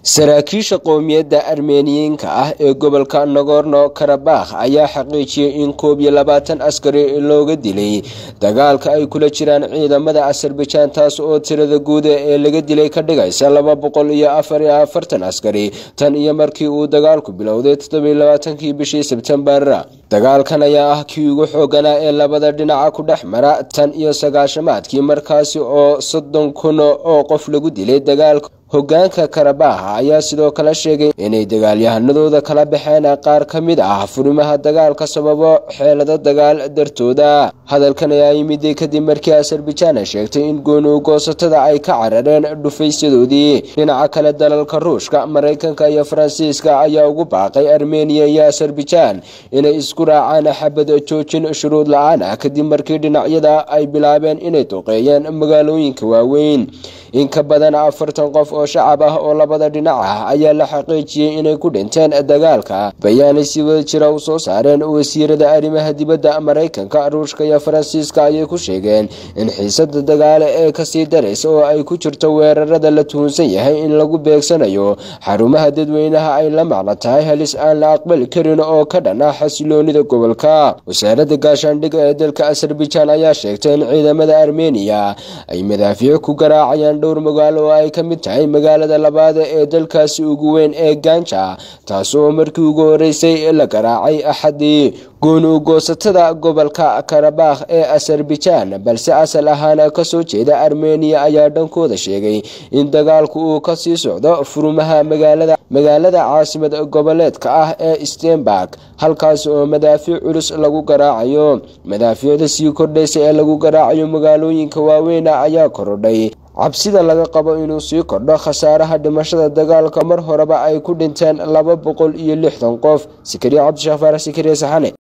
saraakiisha qowmiyadda armeniyiinka ah ee gobolka nagorno karabakh ayaa xaqiijiyey in koob iyo labaatan askari looga dilay dagaalka ay kula jiraan ciidamada azerbaijan taas oo tirada guud ee laga dilay ka dhigaysa laba boqol iyo afar iyo afartan askari tan iyo markii uu dagaalku bilowday toddobiyo labaatankii bishii sebtembar dagaalkan ayaa ah kii ugu xooganaa ee labada dhinaca ku dhex mara tan iyo sagaashamaadkii markaasi oo soddon kun oo qof lagu dilay dagaalka hogaanka karabakh ayaa sidoo kale sheegay inay dagaalyahanadooda kala baxeen qaar ka mid ah furimaha dagaalka sababo xeelado dagaal dartooda hadalkan ayaa yimid kadib markii azerbaijan sheegtay in gooni goosatada ay ka carareen dhufaysyadoodii dhinaca kale dalalka ruushka maraykanka iyo faransiiska ayaa ugu baaqay armeniya iyo azerbaijan inay isku raacaan xabad joojin shuruud la-aan ah kadib markii dhinacyada ay bilaabeen inay duqeeyeen magaalooyinka waaweyn in ka badan afartan qof oo shacab ah oo labada dhinac ah ayaa la xaqiijiyey inay ku dhinteen dagaalka bayaanay si wada jira u soo saareen wasiirada arrimaha dibadda maraykanka ruushka iyo faransiiska ayay ku sheegeen in xiisada dagaale ee kasii daraysa oo ay ku jirto weerarada la tuhunsan yahay in lagu beegsanayo xarumaha dadweynaha ay la macno tahay halis aan la aqbali karin oo ka dhan ah xasiloonida gobolka wasaaradda gaashaandhigga ee dalka azerbaijan ayaa sheegtay in ciidamada armeniya ay madaafiic ku garaacayaan dhowr magaalo oo ay ka mid tahay magaalada labaad ee dalkaasi ugu weyn ee ganja taas oo markii ugu horeysay la garaacay axadii gooni ugoosatada gobolka karabakh ee azerbaijan balse asal ahaan kasoo jeeda armeniya ayaa dhankooda sheegay in dagaalku uu kasii socdo furumaha magaalada magaalada caasimad goboleedka ah ee stenburg halkaas oo madaafiic culus lagu garaacayo madaafiicda sii kordhaysa ee lagu garaacayo magaalooyinka waaweyn ayaa korodhay cabsida laga qabo inuu sii kordho khasaaraha dhimashada dagaalka mar horeba ay ku dhinteen laba boqol iyo lixdan qof sikariya cabdishafaar sikariya saxane